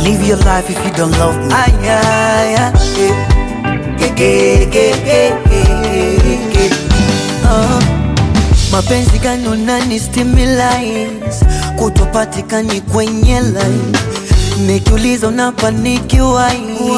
live your life if you don't love me. Ay, ay, ay, eh. Ge, ge, ge, ge, ge, ge. Ah. Mapenzi gani unani stimulate kutopatikani kwenye line nikiuliza unapanikiwa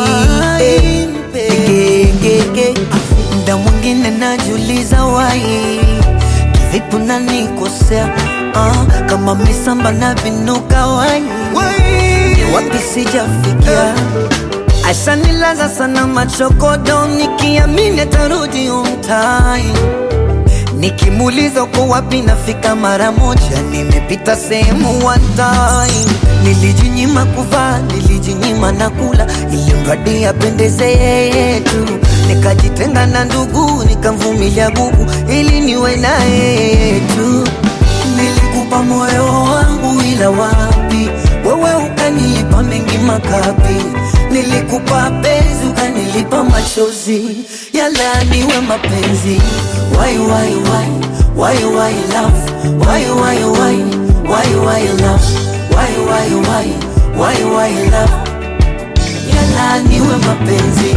mda mwingine najiuliza wai kivipi unanikosea ah, kama misamba na vinuka wai ni wapi sijafikia ashanilaza sana machokodo nikiamini atarudi umtai Nikimuuliza uko wapi nafika mara moja, nimepita sehemu one time. Nilijinyima kuvaa, nilijinyima na kula, ili mradi apendeze yeye tu. Nikajitenga na ndugu, nikamvumilia gugu, ili niwe na yeye tu. Nilikupa moyo wangu, ila wapi wewe ukanilipa mengi makapi. Nilikupa penzi, ukanilipa machozi, yala niwe mapenzi. Why, why, why, why, why love? Why, why, why, why, why love? Why, why, why, why, why love? Yala niwe mapenzi.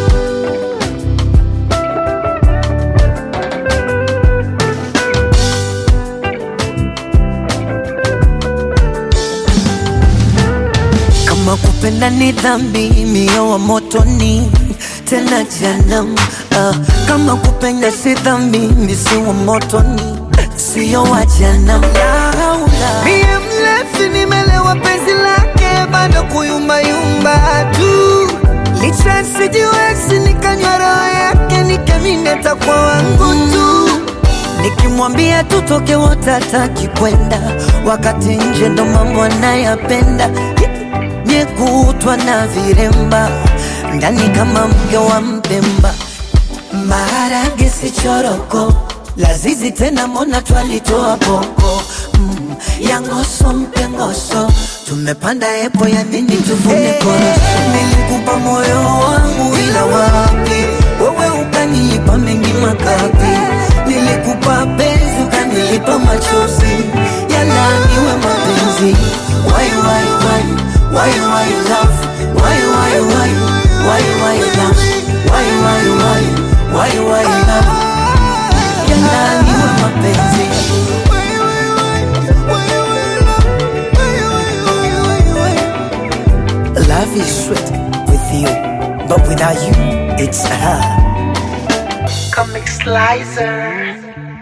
Kama kupenda ni dhambi, mio wa motoni tena janam. Ah, kama kupenda si dhambi, misi wa motoni sio wa janam. Mie mlevi nimelewa penzi lake, bado kuyumbayumba tu licha sijiwezi, nikanywa roho yake, nikamini atakuwa wangu tu Nikimwambia tutoke wote hataki kwenda, wakati nje ndo mambo anayapenda nyekutwa na viremba ndani kama mke wa Mpemba, maharage si choroko, lazizi tena mona twalitoa poko mm, yangoso mpengoso tumepanda epo ya nini tuvune korosho. Nilikupa moyo wangu ila wapi, wewe ukanilipa mengi makapi. Nilikupa penzi ukanilipa machozi, yala niwe mapenzi. Why, why, why, why, why love? Why, why, why, why, why love? Why, why, why, why, why love? Yala niwe mapenzi. Love is sweet with you, but without you, it's hard. Comic Slicer.